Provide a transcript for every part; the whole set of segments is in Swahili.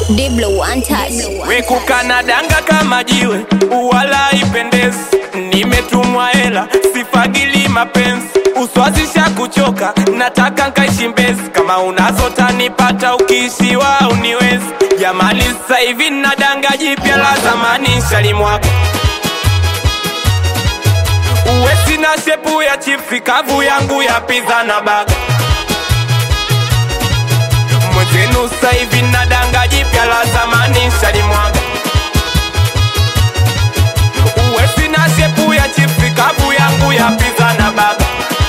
Diblo one touch. wekukana danga kama jiwe wala ipendezi nimetumwa hela sifagili mapenzi uswazisha kuchoka nataka nkaishi mbezi kama unazo tanipata ukiishiwa uniwezi jamani sasa hivi na danga jipya la zamani shalimwako uwe sina shepu ya chipsi kavu yangu ya pizza na baga mwenzenu sasa hivi na danga jipya la zamani shalimwaga uwe sina shepu ya chipsi kavu yangu ya pizza na baga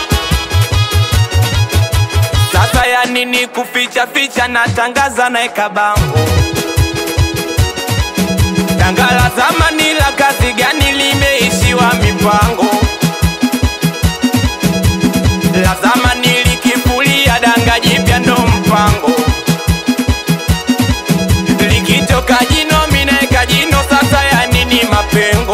sasa ya nini kuficha ficha natangaza naeka bango danga la zamani la kazi gani limeishiwa mipango la zamani likifulia danga jipya ndo mpango likitoka jino minaeka jino sasa ya nini mapengo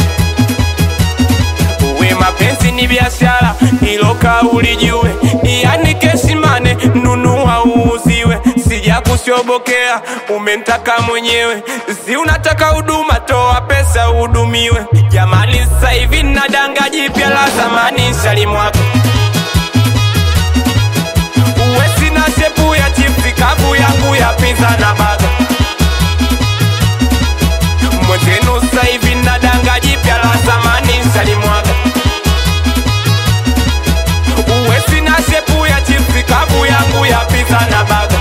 uwe mapenzi ni biashara hilo kauli jue yani kesimane nunua uuziwe sija kushobokea umentaka mwenyewe si unataka huduma toa pesa uhudumiwe jamani sasa hivi na danga jipya la zamani shalimwako uwe sina shepu ya chipsi kavu yangu ya pizza na baga mwenzenu sasa hivi na danga jipya la zamani shalimwaga uwe sina shepu ya chipsi kavu yangu ya pizza na baga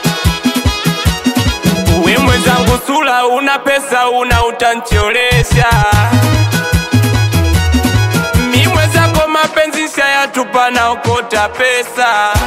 uwe mwenzangu sula una pesa una utancholesha mi mwenzako mapenzi shayatupa na okota pesa